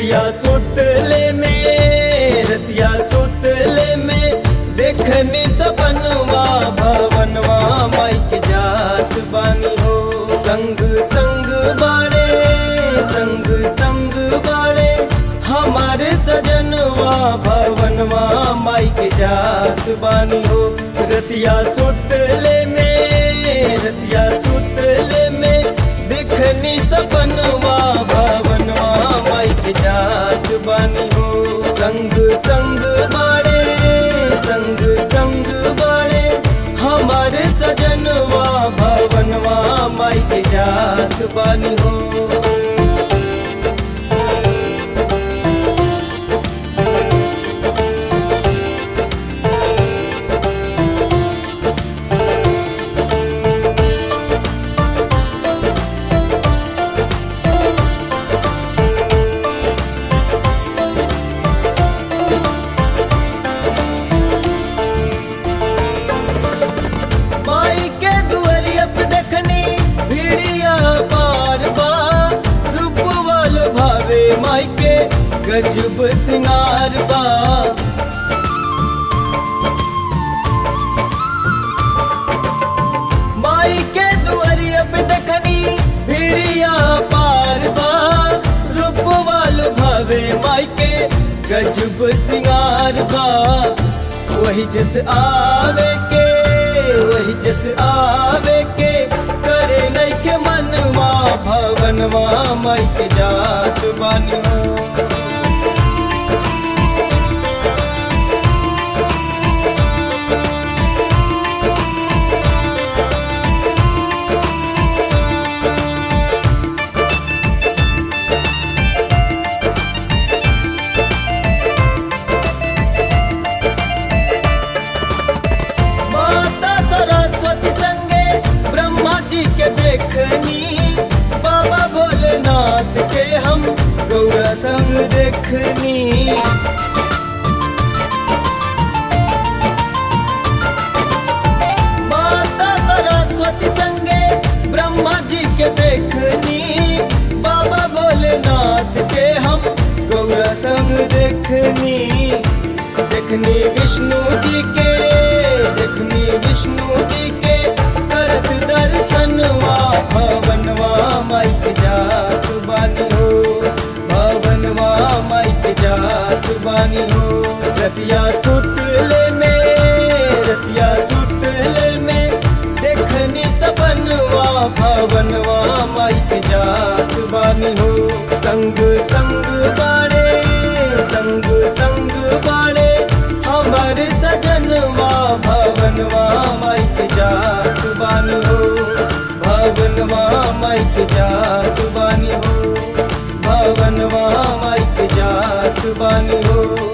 रतिया सुतले में रतिया सुतले में देखनी सपनवा भवनवा माई के जात बानी हो संग संग बाड़े संग संग बाड़े हमारे सजनवा भवनवा माई के जात बानी हो रतिया सुतले में रतिया सुतले में दिखनी सपनवा भवनवा माई के जात बानी हो संग संग बाड़े संग संग बाड़े हमारे सजनवा भवनवा माई के जात बानी हो माई के दुआरिया पे देखनी भीड़िया बार बार रूप वालो भावे माई के गजब सिंगार बा माई के दुआरिया पे देखनी भीड़िया बार बार रूप वालो भावे माई के गजब सिंगार बा वही जस आवे के वही जस आवे के करे नहीं के मनवा भवनवा माई के जात बानी हो माता सरस्वती संगे ब्रह्मा जी के देखनी बाबा भोलेनाथ के हम गौरा संग देखनी माता सरस्वती संगे ब्रह्मा जी के देखनी बाबा भोलेनाथ के हम गौरा संग देखनी देखनी विष्णु जी के देखनी विष्णु जी के करत दर्शनवा भवनवा माई के जात बानी हो भवनवा माई के जात बानी हो रतिया सुतले में रतिया सुतले में देखनी सपनवा भवनवा माई के जात बानी हो संग संग बाड़े संग संग बाड़े हमारे सजनवा भवनवा माई के जात बानी हो भवनवा माई के जात बानी हो भवनवा माई के जात बानी हो